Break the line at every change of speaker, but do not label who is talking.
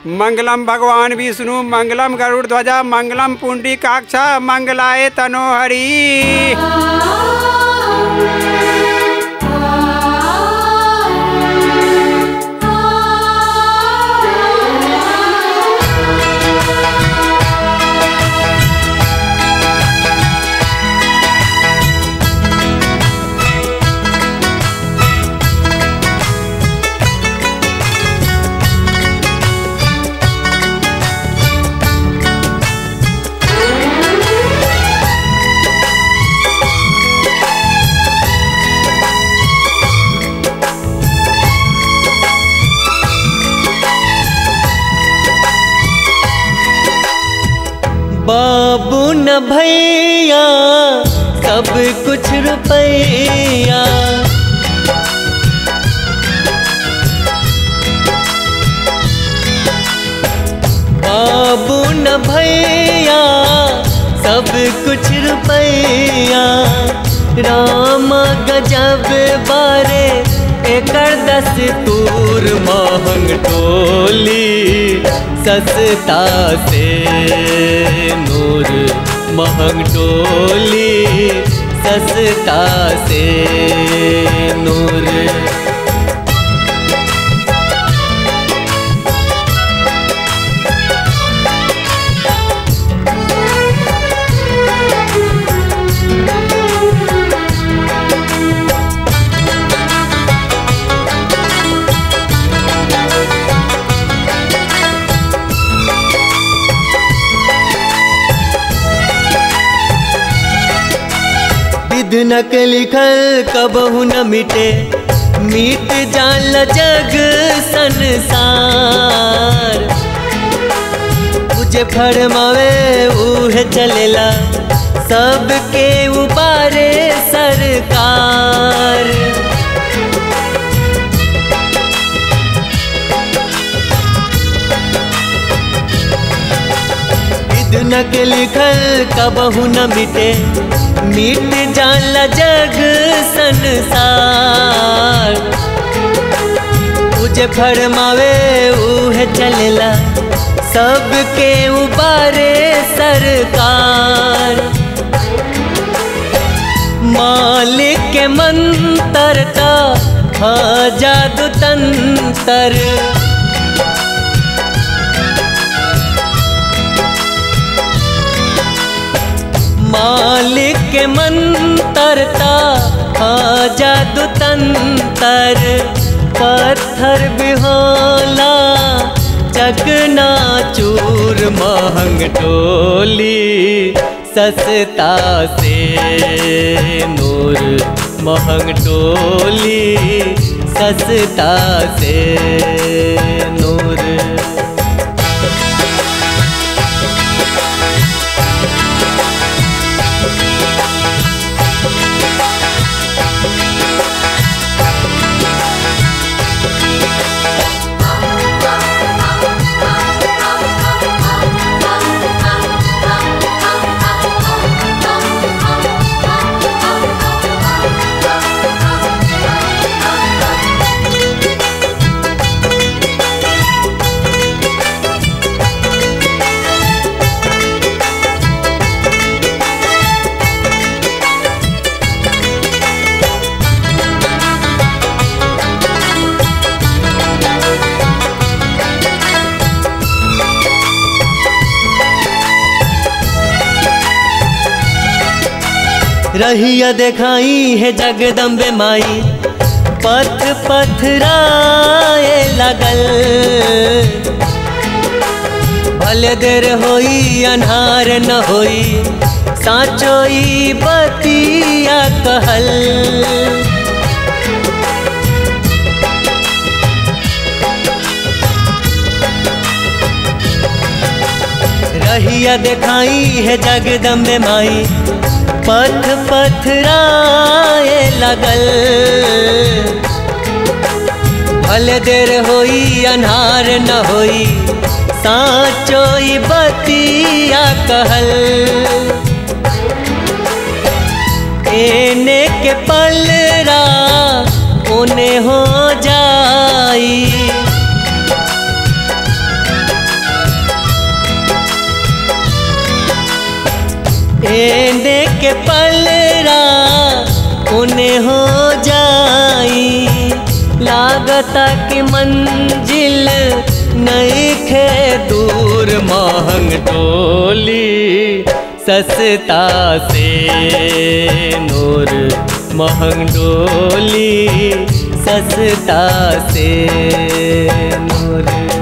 मंगलम भगवान विष्णु मंगलम गरुड़ ध्वजा मंगलम पुंडी काक्षा मंगलाय तनोहरी
बाबू न भैया सब कुछ रुपैया बाबू न भैया सब कुछ रुपैया राम गजब बारे एकर दस तूर महंग टोली सस्ता से नूर महंग टोली सस्ता से नूर विध नक लिखल कबहू न मिटे मीट जाल जग संसार मुझे फरमावे उहे चलेला सबके उबारे सरकार विध नक लिखल कबहू न मिटे मीट जाल जग संसार मुझे फरमावे उहे चलेला सबके उबारे सरकार मालिक के मंतर का हाँ जादू तंतर मालिक के मंतरता हाँ जादू तंतर पत्थर बिहोला चकना चूर महंग टोली सस्ता से नूर महंग टोली सस्ता से नूर रहिया देखाई है जगदम्बे माई पथ पथराए लगल भले देर होई अन्हार न होई साचोई बतिया कहल रहिया देखाई है जगदम्बे माई पथ पथराए लगल भले देर होई अन्हार न होई साचोई बतिया कहल एने के पलरा ओने हो जाई गेंदे के पलरा उन्हें हो जाई लागता कि मंजिल नहीं खे दूर महंग डोली सस्ता से नूर महंग डोली सस्ता से नूर